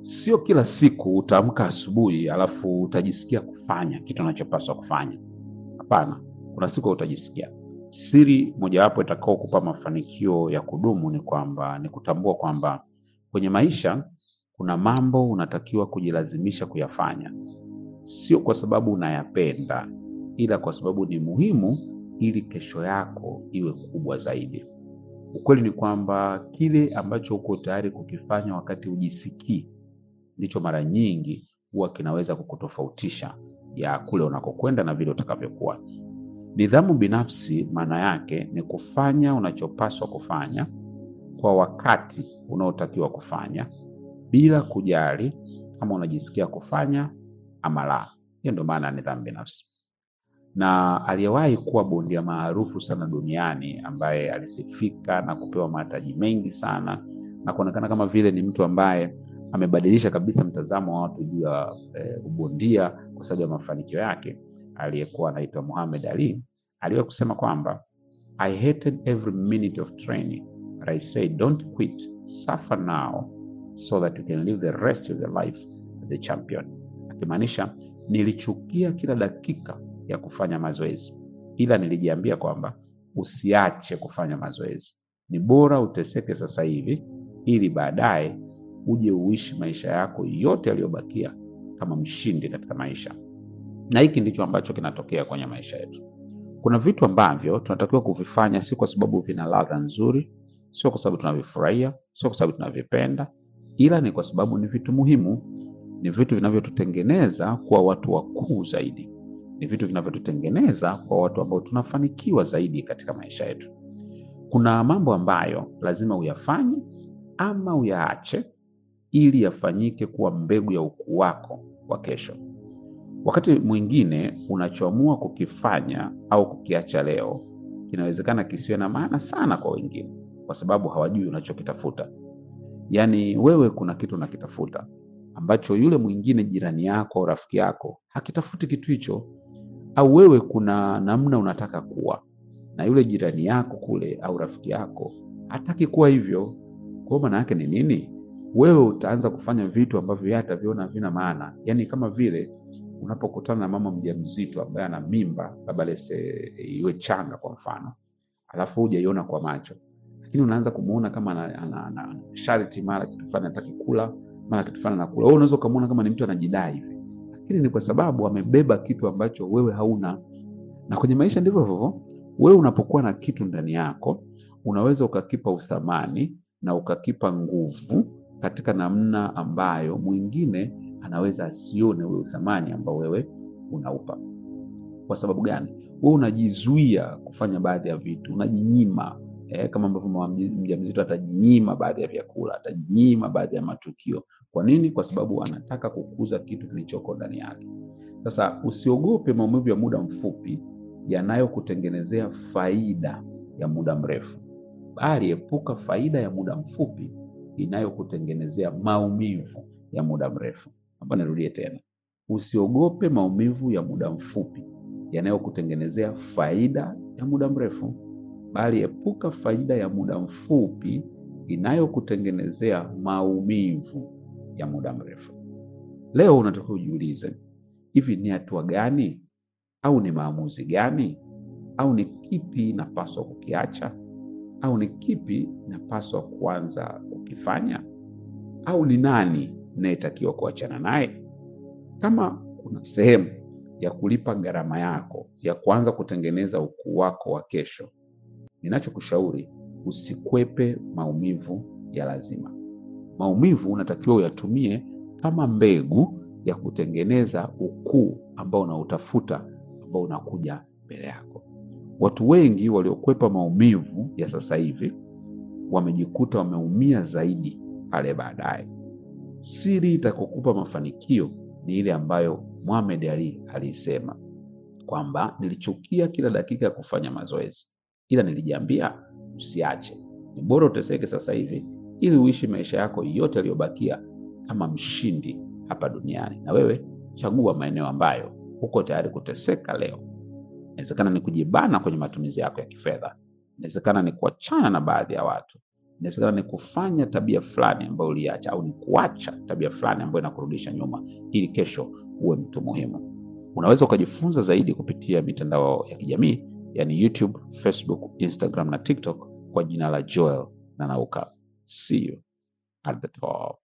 Sio kila siku utaamka asubuhi alafu utajisikia kufanya kitu unachopaswa kufanya. Hapana, kuna siku utajisikia. Siri mojawapo itakao kupa mafanikio ya kudumu ni kwamba ni kutambua kwamba kwenye maisha kuna mambo unatakiwa kujilazimisha kuyafanya, sio kwa sababu unayapenda, ila kwa sababu ni muhimu ili kesho yako iwe kubwa zaidi. Ukweli ni kwamba kile ambacho uko tayari kukifanya wakati hujisikii ndicho mara nyingi huwa kinaweza kukutofautisha ya kule unakokwenda na vile utakavyokuwa. Nidhamu binafsi maana yake ni kufanya unachopaswa kufanya kwa wakati unaotakiwa kufanya bila kujali kama unajisikia kufanya ama la. Hiyo ndio maana ya nidhamu binafsi. Na aliyewahi kuwa bondia maarufu sana duniani ambaye alisifika na kupewa mataji mengi sana na kuonekana kama vile ni mtu ambaye amebadilisha kabisa mtazamo wa watu juu ya e, ubondia kwa sababu ya mafanikio yake, aliyekuwa anaitwa Muhammad Ali, aliwahi kusema kwamba I hated every minute of training but I said don't quit suffer now so that you can live the rest of your life as a champion, akimaanisha nilichukia kila dakika ya kufanya mazoezi, ila nilijiambia kwamba usiache kufanya mazoezi. Ni bora uteseke sasa hivi ili baadaye uje uishi maisha yako yote yaliyobakia kama mshindi katika maisha. Na hiki ndicho ambacho kinatokea kwenye maisha yetu. Kuna vitu ambavyo tunatakiwa kuvifanya, si kwa sababu vina ladha nzuri, sio kwa sababu tunavifurahia, sio kwa sababu tunavipenda, ila ni kwa sababu ni vitu muhimu. Ni vitu vinavyotutengeneza kuwa watu wakuu zaidi, ni vitu vinavyotutengeneza kwa watu ambao tunafanikiwa zaidi katika maisha yetu. Kuna mambo ambayo lazima uyafanye ama uyaache ili yafanyike kuwa mbegu ya ukuu wako wa kesho. Wakati mwingine unachoamua kukifanya au kukiacha leo kinawezekana kisiwe na maana sana kwa wengine, kwa sababu hawajui unachokitafuta. Yaani wewe kuna kitu unakitafuta ambacho yule mwingine, jirani yako au rafiki yako, hakitafuti kitu hicho, au wewe kuna namna unataka kuwa na yule jirani yako kule au rafiki yako hataki kuwa hivyo. Kwa hiyo maana yake ni nini? Wewe utaanza kufanya vitu ambavyo yeye ataviona havina maana. Yaani kama vile unapokutana na mama mjamzito ambaye ana mimba, labda lese iwe changa kwa mfano, alafu hujaiona kwa macho, lakini unaanza kumuona kama ana, ana, ana, ana sharti, mara kitu fulani hataki kula, mara kitu fulani anakula. Wewe unaweza ukamuona kama ni mtu anajidai hivi, lakini ni kwa sababu amebeba kitu ambacho wewe hauna. Na kwenye maisha ndivyo hivyo. Wewe unapokuwa na kitu ndani yako, unaweza ukakipa uthamani na ukakipa nguvu katika namna ambayo mwingine anaweza asione ule uthamani ambao wewe unaupa. Kwa sababu gani? Wewe unajizuia kufanya baadhi ya vitu, unajinyima eh, kama ambavyo mama mjamzito atajinyima baadhi ya vyakula, atajinyima baadhi ya matukio. Kwa nini? Kwa sababu anataka kukuza kitu kilichoko ndani yake. Sasa usiogope maumivu ya muda mfupi yanayokutengenezea faida ya muda mrefu, bali epuka faida ya muda mfupi inayokutengenezea maumivu ya muda mrefu. Hapa nirudie tena, usiogope maumivu ya muda mfupi yanayokutengenezea faida ya muda mrefu, bali epuka faida ya muda mfupi inayokutengenezea maumivu ya muda mrefu. Leo unatakiwa ujiulize, hivi ni hatua gani au ni maamuzi gani au ni kipi napaswa kukiacha au ni kipi napaswa kuanza kukifanya au ni nani nayetakiwa kuachana naye? Kama kuna sehemu ya kulipa gharama yako ya kuanza kutengeneza ukuu wako wa kesho, ninachokushauri usikwepe maumivu ya lazima. Maumivu unatakiwa uyatumie kama mbegu ya kutengeneza ukuu ambao unautafuta ambao unakuja mbele yako. Watu wengi waliokwepa maumivu ya sasa hivi wamejikuta wameumia zaidi pale baadaye. Siri itakokupa mafanikio ni ile ambayo Muhammad Ali aliisema kwamba nilichukia kila dakika ya kufanya mazoezi, ila nilijiambia usiache. Ni bora uteseke sasa hivi ili uishi maisha yako yote yaliyobakia kama mshindi hapa duniani. Na wewe chagua maeneo ambayo uko tayari kuteseka leo. Inawezekana ni kujibana kwenye matumizi yako ya kifedha, inawezekana ni kuachana na baadhi ya watu, inawezekana ni kufanya tabia fulani ambayo uliacha, au ni kuacha tabia fulani ambayo inakurudisha nyuma, ili kesho uwe mtu muhimu. Unaweza ukajifunza zaidi kupitia mitandao ya kijamii yani YouTube, Facebook, Instagram na TikTok kwa jina la Joel Nanauka. See you at the top.